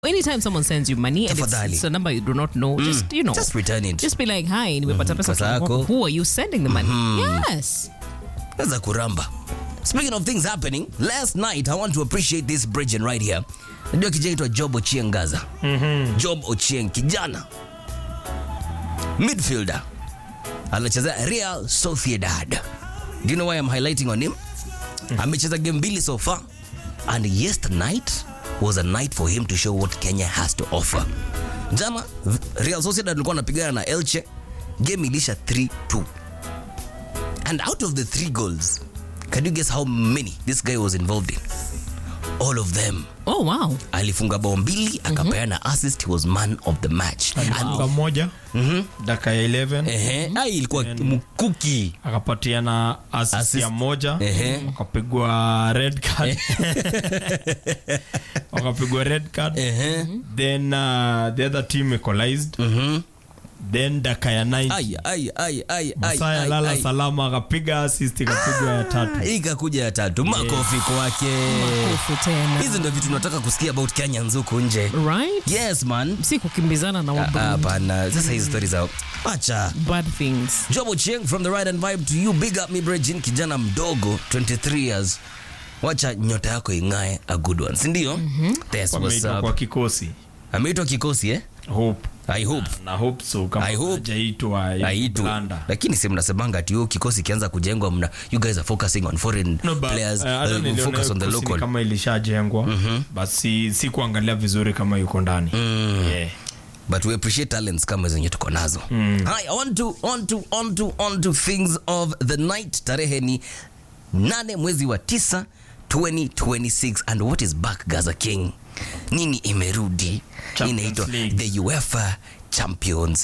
anytime someone sends you money and it's, Tafadhali. it's a number you do not know, just you know, Just return it. just be like, hi, nimepata pesa pesa kutoka yako. kwako. Who are you sending the money? Yes. Naweza kuramba. Speaking of things happening, last night I want to appreciate this bridge right here. Najua kijana aitwa Job Ochieng Gaza. Job Ochieng kijana. Midfielder. Anacheza Real Sociedad. Do you know why I'm highlighting on him? Amecheza game mbili so far and yesterday night was a night for him to show what Kenya has to offer. Jana Real Sociedad walikuwa wanapigana na Elche. Game ilisha 3-2. And out of the three goals, can you guess how many this guy was involved in? All of them. Oh, wow. Alifunga bao mbili, akapeana assist, he was man of the match. alifunga moja dakika ya 11 Ehe, ai ilikuwa mkuki. akapatiana assist Assist. ya moja Ehe. wakapigwa red card wakapigwa red card Ehe. then uh, the other team equalized then dakika ya 90 Ai ai ai ai ai. Masaya ai, lala ai. salama akapiga assist ikapigwa ya tatu Hii ikakuja ya tatu. Makofi kwake. Makofi tena. Hizi ndio vitu tunataka kusikia about Kenya nzuku nje. Right? Yes man. Si kukimbizana na Ah, wabudu. Hapana, sasa hizi stories za acha. Bad things. Job Ochieng from the Ride and Vibe to you. Big up me Brejin, kijana mdogo 23 years. Wacha nyota yako ing'ae a good one. Si ndio? That's what's wameitwa kwa up. kikosi Ameitwa kikosi eh? hope I hope. na hope so kama I hope. hajaitwa Aitu. Blanda. Lakini si mnasemanga ati hiyo kikosi kianza kujengwa mna you guys are focusing on foreign No, but, players uh, hata uh, niliona focus on the kikosi ni local. kama ilishajengwa but si, si kuangalia vizuri kama yuko ndani yeah. but we appreciate talents kama zenye tuko nazo Hi, on to, on to, on to, on to things of the night tarehe ni nane mwezi wa tisa 2026 and what is back gaza king nini imerudi Champions inaitwa League. the uefa champions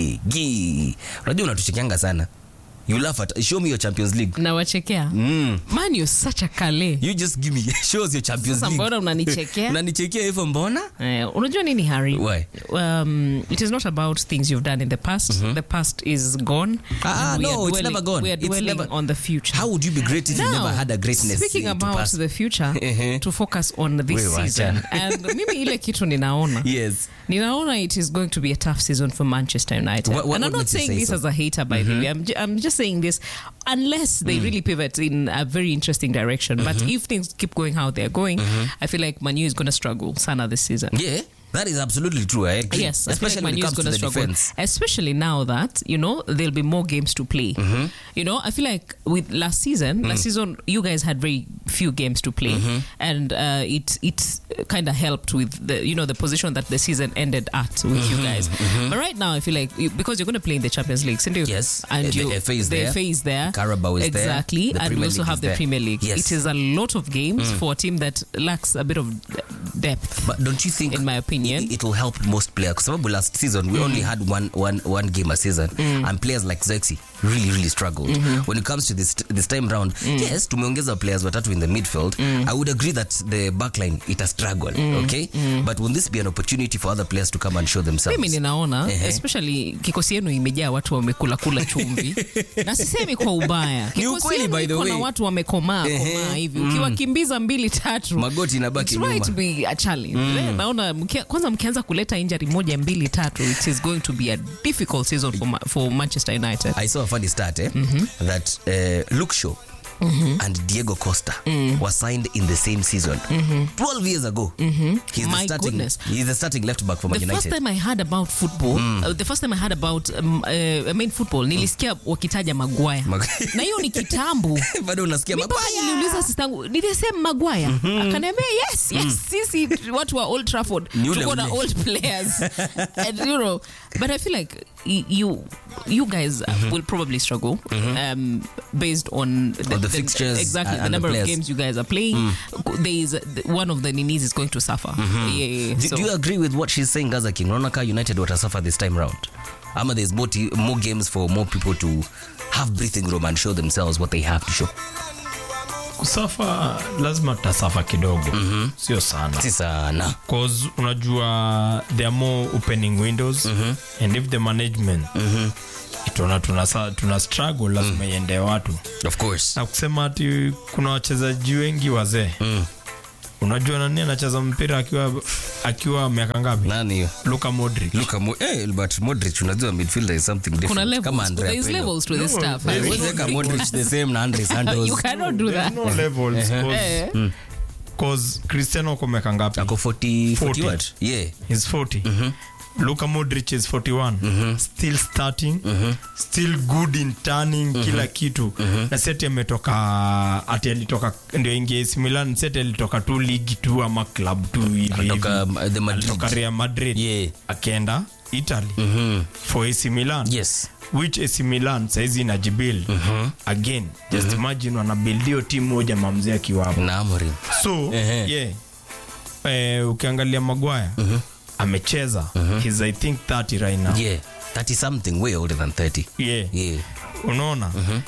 league unajua unatuchekeanga sana you laugh at show me your champions league Nawachekea. mm. Man, you're such a kale. you just give me show us your champions Sasa league mbona unanichekea? unanichekea hivyo mbona Eh, unajua nini harry Why? um, it is not about things you've done in the past the past is gone Ah, and we no, are it's dwelling- never gone. we are It's dwelling never- on the future how would you be great if you Now, never had a greatness speaking uh, to about pass? the future Ehe. to focus on this We wacha. season and mimi ile kitu ninaona yes ninaona it is going to be a tough season for manchester united What- what- and i'm what not makes you saying say this so? as a hater by the way I'm, ju- I'm just saying this unless they really pivot in a very interesting direction but if things keep going how they're going i feel like manu is going to struggle sana this season Yeah, that is absolutely true. I agree. Yes, especially I feel when like it Man U is comes to going the to struggle, defense. especially now that you know there'll be more games to play. You know, I feel like with last season, last season you guys had very few games to play, and uh, it it kind of helped with the you know the position that the season ended at with you guys. But right now, I feel like you, because you're going to play in the Champions League, isn't it? Yes, and the you, FA is the there, FA is there, Carabao is there, exactly, the and we Premier also League have is the there. Premier League. Yes. It is a lot of games for a team that lacks a bit of depth. But don't you think, In my opinion. it, will help most players? Because sababu last season we only had one, one, one game a season, and players like Zexi really really struggled. When it comes to this this time round, yes, tumeongeza players watatu in the midfield. I would agree that the backline it a struggle. Okay, but will this be an opportunity for other players to come and show themselves? mimi ninaona Ehe. especially kikosi yenu imejaa watu wamekula kula chumvi na sisemi kwa ubaya Kikosi ukweli, yenu by the iko na way. watu wamekomaa Ehe. komaa hivi ukiwakimbiza mbili tatu Magoti inabaki it's right nyuma. to be a challenge Eh, naona mkia- kwanza mkianza kuleta injury moja mbili tatu it is going to be a difficult season for, Ma- for manchester united I saw a funny stat eh, that uh, Luke Shaw and Diego Costa were signed in the same season 12 years ago. He's, the My starting, goodness. he's the starting left back for Man the first United. time I heard about football uh, the first time I heard about um, uh, I mean football nilisikia wakitaja Maguire Mag- na hiyo ni kitambo bado unasikia Mi mpaka Maguire. niliuliza sistangu nilisema Maguire akaniambia yes yes sisi watu wa Old Trafford Ni ule tuko na ule. old players and you know but I feel like y- you you guys uh, will probably struggle um, based on the, On the fixtures exactly and- the and the number of players. games you guys are playing there is one of the Ninis is going to suffer yeah, yeah, yeah. Do, So- do you agree with what she's saying, Gaza King? Unaona kaa United watasuffer this time round. Ama there's more, t- more games for more people to have breathing room and show themselves what they have to show. kusafa lazima tutasafa kidogo sio sana Si sana. cause unajua there are more opening windows and if the management tuna, tuna, tuna struggle lazima iende watu Of course. na kusema ati kuna wachezaji wengi wazee unajua nani anacheza mpira akiwa akiwa miaka ngapi nani hiyo Luka Modric Luka Mo eh, but Modric unajua midfielder is something different. kuna Kama levels Andrea there is Pirlo. levels to this No, stuff there is Huwezi weka Modric the same na Andre Santos. you cannot do There's that no levels Eh. cause, cause Cristiano ako miaka ngapi Ako 40 40 40. what? Yeah. He's 40 Luka Modric is 41 still starting still good in turning kila kitu na seti ametoka ati alitoka ndio ingia AC Milan seti alitoka tu ligi tu ama club tu hivi Kutoka hivi. um, the Madrid. alitoka Real Madrid Yeah. akaenda Italy Mhm. for AC Milan Yes. which AC Milan saizi inajibuild again just imagine wanabuild hiyo timu moja mamzee akiwa hapo Na Amorim. so Ehe. yeah eh, ukiangalia Maguire amecheza he's I think 30 right now Yeah. 30 something way older than 30. yeah Yeah. unaona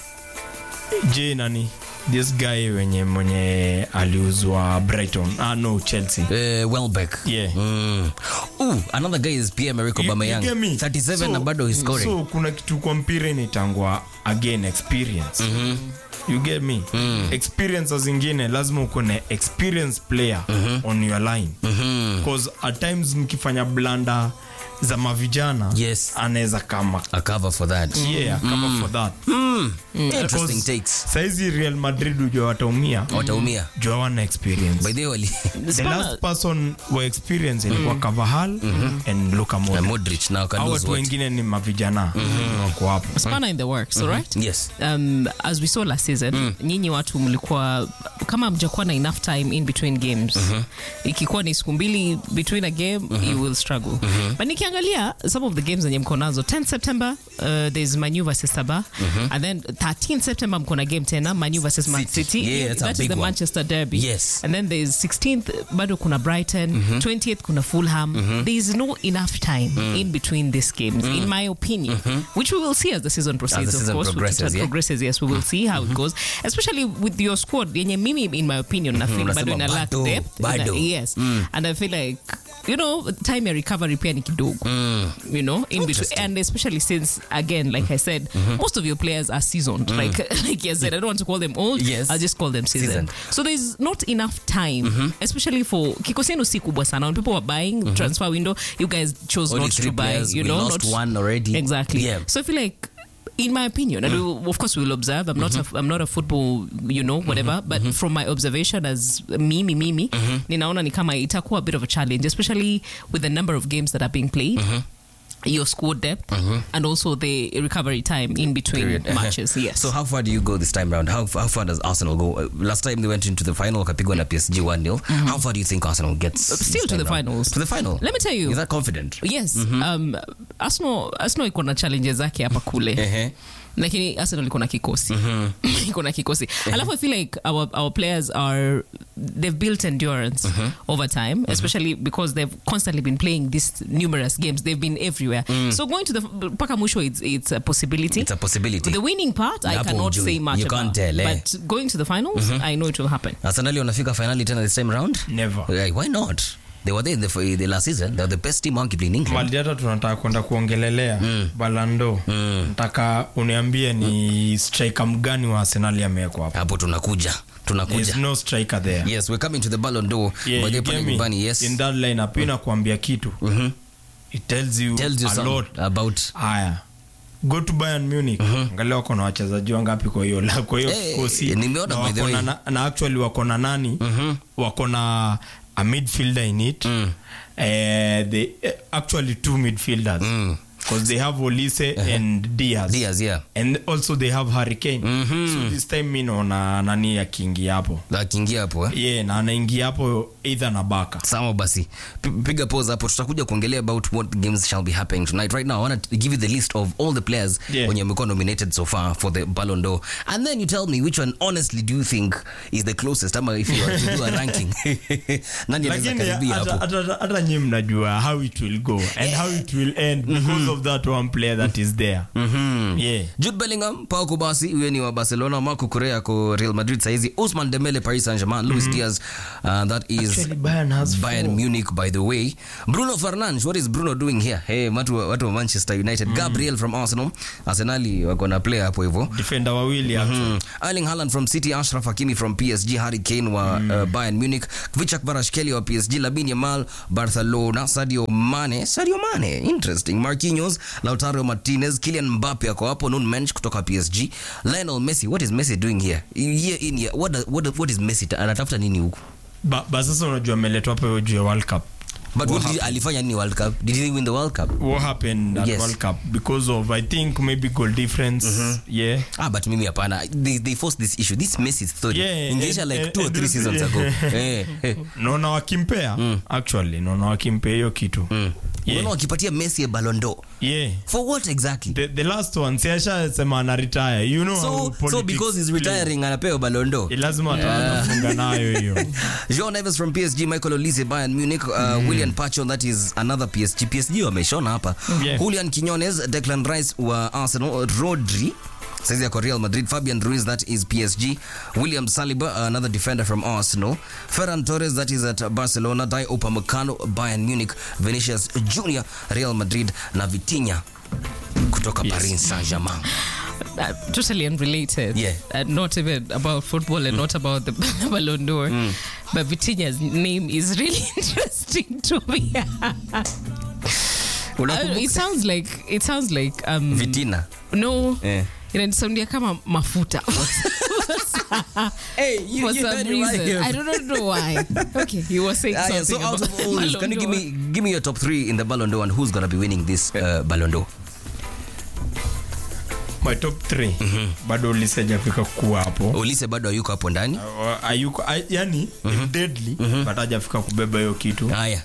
je nani this guy wenye mwenye aliuzwa Brighton ah no Chelsea Uh, Welbeck. Yeah. Mm. Ooh, another guy is Pierre-Emerick You- you Aubameyang. get me? 37 So- na bado he's scoring. so kuna kitu kwa mpira inaitangwa again experience you get me experience zingine lazima uko na experience player on your line because at times mkifanya blanda za mavijana Yes. anaweza kama A cover for that. yeah kama for that Interesting Because takes. saizi real madrid ujua wataumia Wataumia. juu hawana experience By the way, wali- the Spana- last person wa experience ilikuwa Carvajal and Luka na Modric Modric now can hao lose watu what? wengine ni mavijana wako hapo spanner in the works all right Yes. um, as we saw last season nyinyi watu mlikuwa kama mjakuwa na enough time in between games ikikuwa ni siku mbili between a game you will struggle but nikiangalia some of the games zenye mko nazo 10 september uh, there's manu versus saba and then 13 september mko na game tena manu versus man City. city Yeah, that's a that is big the one. manchester derby Yes. and then there's 16th bado kuna brighton 20th kuna fulham there is no enough time in between these games in my opinion which we will see as the season proceeds season of course progresses, With- yeah? progresses yes we will see how it goes especially with your squad yenye mimi in my opinion na feel unasema bado ina lack bado, depth bado. Ina- yes and i feel like you know time ya recovery pia ni kidogo you know in between and especially since again like i said most of your players are seasoned like like you said i don't want to call them old Yes. i'll just call them seasoned, Seasoned. so there's not enough time especially for kikosi yenu si kubwa sana when people were buying transfer window you guys chose Only not three to buy players, you we know lost not one already. exactly Yeah. so i feel like in my opinion and we, of course we will observe i'm not a, i'm not a football you know whatever but from my observation as mimi mimi ninaona ni kama itakuwa a bit of a challenge especially with the number of games that are being played your squad depth and also the recovery time in between Period. matches yes So how far do you go this time round? How, how far does Arsenal go? Uh, last time they went into the final, wakapigwa na PSG 1-0. How far do you think Arsenal gets? this Still to time the round? finals. To the final? Let me tell you. Is that confident? yes um, arsenal arsenal iko na challenges zake hapa kule Ehe. lakini arsenal iko na kikosi iko na kikosi alafu i feel like our, our players are they've built endurance over time especially because they've constantly been playing these numerous games they've been everywhere so going to the mpaka mwisho it's, it's a possibility It's a possibility. the winning part i Hapo cannot hujui. say much You about can't tell, eh? but going to the finals i know it will happen Arsenal wanafika finali tena this time round? Never. Yeah, why not? They were there in the, the last season. They were the best team arguably in England. mali hata tunataka kwenda kuongelelea balando nataka uniambie ni striker mgani wa arsenali amewekwa hapo Hapo tunakuja. There's Tunakuja. no striker there Yes, we're coming to the Ballon d'Or. Yeah, By the you pale get me? nyumbani, yes. in that lineup inakuambia kitu it tells you, Tells you a some lot about haya go to Bayern Munich angalia wako na wachezaji wangapi kwa hiyo la- kwa hiyo Eh, kikosi nimeona na by the wako na, way. na, na actually wako na nani wako na a midfielder in it eh, they, eh, actually two midfielders because they have Olise and Diaz Diaz, yeah. and also they have Hurricane so this time mi naona nani akiingia hapo Akiingia hapo eh? yeah, na anaingia hapo either na baka sawa basi P- piga pause hapo tutakuja kuongelea about what games shall be happening tonight right now i want to give you the list of all the players Yeah. wenye wamekuwa nominated so far for the Ballon d'Or and then you tell me which one honestly do you think is the closest ama if you were to do a ranking nani anaweza lakini karibia hata- hapo hata- hata nyi mnajua how it will go and how it will end because of of that one player that is there yeah Jude Bellingham, Pau Kubasi, huyo ni wa Barcelona, Marco Correa ko Real Madrid saizi, Ousmane Dembele Paris Saint-Germain, Luis Diaz uh, that is Actually, Bayern has Bayern four. Munich by the way. Bruno Fernandes, what is Bruno doing here? Hey, watu wa- watu wa Manchester United. Gabriel from Arsenal. Arsenali wako na player hapo hivyo. defender wawili actually. Mm. Erling Haaland from City, Ashraf Hakimi from PSG, Harry Kane wa uh, Bayern Munich, Vichak Varashkeli wa PSG, Lamine Yamal Barcelona, Sadio Mane, Sadio Mane, interesting. Marquinhos, Lautaro Martinez, Kylian Mbappe ako hapo, Nun Mensch kutoka PSG, Lionel Messi, what is Messi doing here? Year in year, what, does- what, what is Messi ta- anatafuta nini huku? Ba- ba sasa unajua ameletwa hapo juu ya world cup But what What did, alifanya nini World Cup? Did he win the World Cup? what happened at Yes. world cup because of i think maybe goal difference yeah Ah, but mimi hapana. They, they forced this issue. This Messi story. Yeah, Ingeisha and- like and- two or and- three seasons ago. Eh, eh. naona wakimpea actually naona wakimpea hiyo kitu Unaona yeah. wakipatia Messi a Ballon d'Or. yeah For what exactly? the, the last one siashasema ana retire you know how so, so politics because he's play. retiring anapewa Ballon d'Or. Eh, lazima atafunga nayo hiyo Jean Neves from PSG, Michael Olise Bayern Munich, uh, William Pacho that is another PSG. PSG wameshona hapa. Yeah. Julian Quinones, Declan Rice wa Arsenal, Rodri saizi yako Real Madrid, Fabian Ruiz that is PSG, William Saliba another defender from Arsenal, Ferran Torres that is at Barcelona, Dai Upamecano Bayern Munich, Vinicius Junior Real Madrid na Vitinha kutoka Paris Saint-Germain. Uh, totally unrelated. Yeah. Uh, not even about football and not about the Ballon d'Or. But Vitinha's name is really interesting to me. Uh, Unakumbuka- it sounds like it sounds like um Vitina. no Eh. inanisaudia kama mafuta Hey, for some reason. I don't know why. Okay, you were saying Ah, yeah, something so out about of all this, Ballon can you give d'Or. me give me your top three in the Ballon d'Or and who's gonna be winning this uh, Ballon d'Or? my top 3 bado ulisajafika kuwa hapo Olise bado hayuko hapo ndani. Uh, ayuko ay, yani deadly but hajafika kubeba hiyo kitu Haya.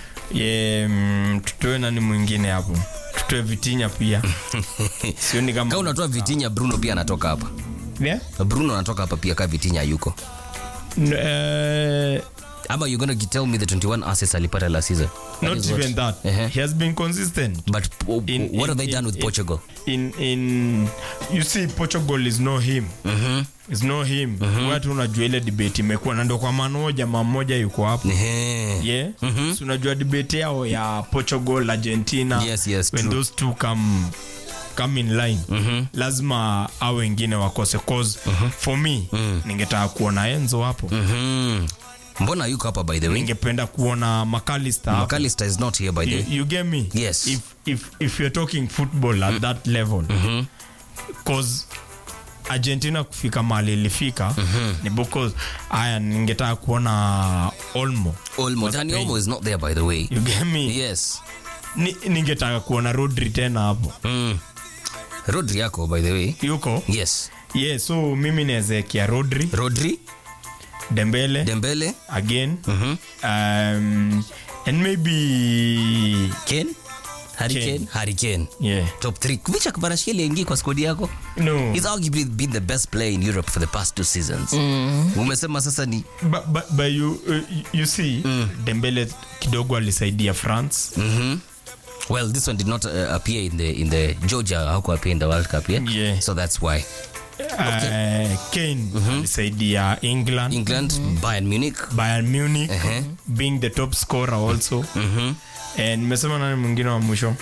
ye mm, tutoe nani mwingine hapo tutoe vitinya pia sioni Kama kama unatoa Vitinha, Bruno pia anatoka hapa. yeah? Bruno anatoka hapa pia, ka Vitinha hayuko. N- eh, Ama you gonna tell me the 21 assists alipata last season? That not is what- even that Uh-huh. he has been consistent But uh, In- what have in- they done in- with in- Portugal? in in you see portugal is no him Mhm. is no him watu unajua ile debate imekuwa na ndo kwa maana huyo jamaa mmoja yuko hapo Ehe. yeah so unajua debate yao ya portugal argentina Yes, yes, when true. those two come come in line lazima au wengine wakose cause for me ningetaka kuona enzo hapo Mhm. Mbona hayuko hapa by the way? ningependa kuona macalister hapo McAllister is not here by the you, way. you get me Yes. if, if, if you're talking football at that level cause argentina kufika mahali ilifika ni because aya ningetaka kuona olmo Olmo, Dani Olmo is not there by the way. you get me Yes. Ni, ningetaka kuona rodri tena hapo Mm. Rodri yako by the way. yuko Yes. yeah so mimi naezekia rodri Rodri, dembele Dembele, again Mhm. um, and maybe Kane, Harry Kane. Kane, Harry Kane. yeah Top 3. Kuvicha Kvaratskhelia aingie kwa squad yako? no He's arguably been the best player in Europe for the past two seasons. Umesema sasa ni but, but, but you, uh, you see dembele kidogo alisaidia france Mhm. Well, this one did not uh, appear in the in the Georgia hauko appear in the World Cup, yeah? Yeah. So that's why. uh, kane alisaidia england England, Bayern Munich. bayern munich Uh-huh. being the top scorer also Mhm. and nimesema nani mwingine wa mwisho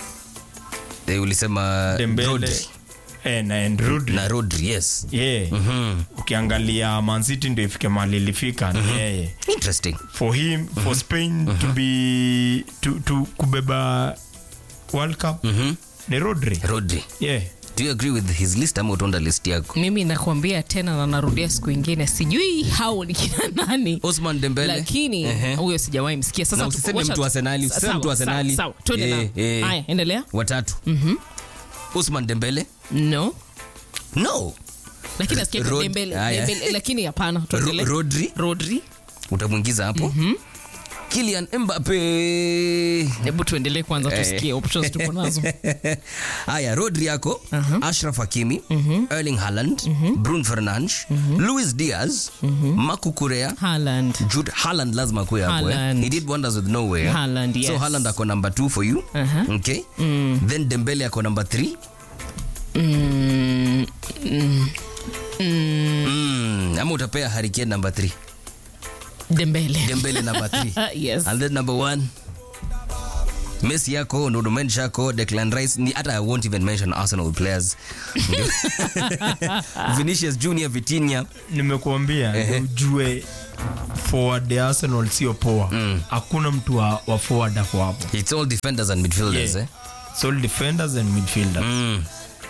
Eh, ulisema dembele Rodri and, and rodri na Rodri, yes. yeah Mhm. ukiangalia mancity ndio ifike mahali ilifika ni yeye Interesting. for him for spain to be to, to kubeba world cup Mhm. ni rodri Rodri. yeah Do you agree with his list ama utaunda list yako? mimi nakwambia tena na narudia siku ingine sijui hao ni kina nani Osman Dembele. lakini Ehe. huyo sijawahi msikia sasa Na tu- usiseme wacha mtu tu- wa Arsenali, sa- usiseme mtu wa sawa, Arsenali. sawa, sawa. Twende Eh, na- eh. haya endelea Watatu. Osman Dembele. no No. lakini nasikia Rod- Dembele- haya. Dembele, lakini hapana Ro- tuendelee. Rodri rodri utamwingiza hapo. Kylian Mbappe. hebu tuendelee kwanza tusikie options tuko nazo Haya, Rodri yako, Ashraf Hakimi, Erling Haaland, Bruno Fernandes, Luis Diaz, Marco Correa, Haaland. Jude Haaland lazima kuwe hapo eh. Haaland. He did wonders with Norway. eh. Haaland, So yes. Haaland ako number 2 for you. Uh-huh. Okay. Then Dembele ako number 3. Mm, mm, Mm. Ama utapea Harry Kane number 3. Dembele. Dembele number 3. yes. And then number 1 Messi yako, Nuno Mendes yako, Declan Rice, ni hata I won't even mention Arsenal players. Vinicius Junior, Vitinha. nimekuambia Ehe. ujue forward ya arsenal sio poa hakuna mtu wa, wa forward ako hapo It's all defenders and midfielders, Yeah. eh? It's all defenders and midfielders Mm.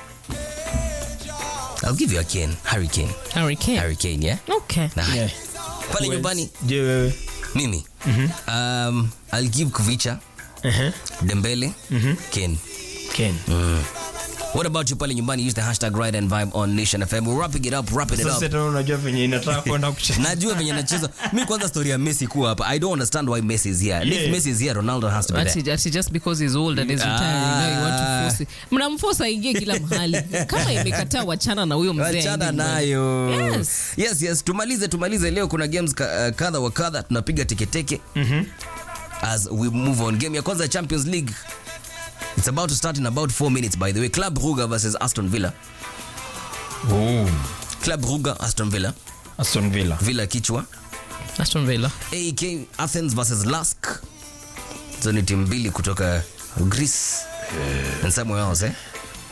I'll give you a Kane, Harry Kane. Harry Kane. Harry Kane, yeah? Okay. Nah. Yeah. Pale Who nyumbani else? je wewe mimi um, I'll give Kuvicha, Ehe. Dembele, Kane. Ken. What about you pale nyumbani? Use the hashtag Ride and Vibe on Nation FM. We're wrapping it up, wrapping it Sasa up. tena unajua venye inataka kwenda kucheza najua venye nacheza mi kwanza story ya messi kuwa hapa i don't understand why messi is here Yeah. if messi is here ronaldo has to be Ati, there ati just because he's old and he's retiring, you know, you want to force it. mnamforce aingie kila mahali kama imekataa wachana na huyo mzee wachana aende nyumbani. nayo Yes. yes yes tumalize tumalize leo kuna games ka- uh, kadha wa kadha tunapiga teketeke as we move on game ya kwanza ya champions league it's about to start in about 4 minutes by the way club ruga versus aston villa oh. club ruga aston villa aston villa villa kichwa Aston Villa. aek athens versus lask hizo ni timu mbili kutoka greece and somewhere else eh?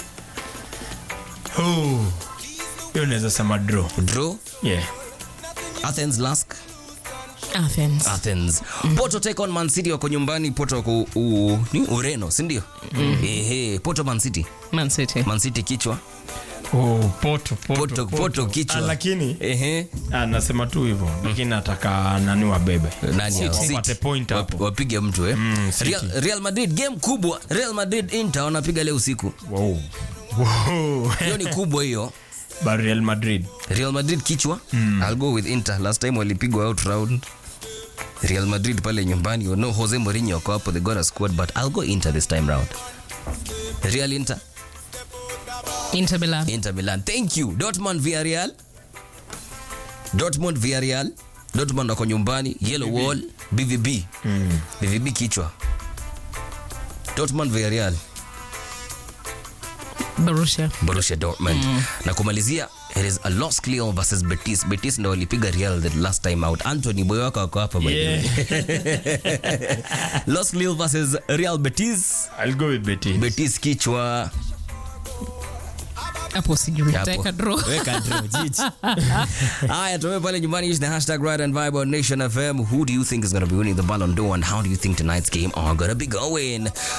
oh. hiyo naweza sema draw draw yeah. athens lask Athens. athens porto take on man city wako nyumbani porto wako u, ni ureno sindio ehe porto man city Man City. man city kichwa oh, poto, poto, porto, porto kichwa Ah, lakini ehe ah, nasema tu hivyo lakini nataka nani wabebe nani hao? Wapate City. point hapo. Wap- wapige mtu eh? Mm, City. Real, Real Madrid game kubwa Real Madrid Inter wanapiga leo usiku wow. Wow. hiyo ni kubwa hiyo But Real Madrid Real Madrid kichwa I'll go with Inter last time walipigwa out round Real Madrid pale nyumbani you know Jose Mourinho wako hapo they got a squad but I'll go Inter this time round Real Inter Inter Milan. Inter Milan. Thank you. Dortmund Villarreal. Dortmund Villarreal. Dortmund wako nyumbani. Yellow Wall. BVB. BVB kichwa. Dortmund Villarreal. Borussia. Borussia Dortmund. Na kumalizia it is a Los Lille versus Betis. Betis ndo walipiga Real the last time out. Anthony boy wako wako hapa by the way. yeah. Los Lille versus Real Betis. I'll go with Betis. Betis kichwa. hapo sijui Hapo. Nitaweka draw. Weka draw, jiji. Haya, tuwe pale nyumbani use the hashtag Ride and Vibe on Nation FM. Who do you think is going to be winning the Ballon d'Or and how do you think tonight's game are going to be going?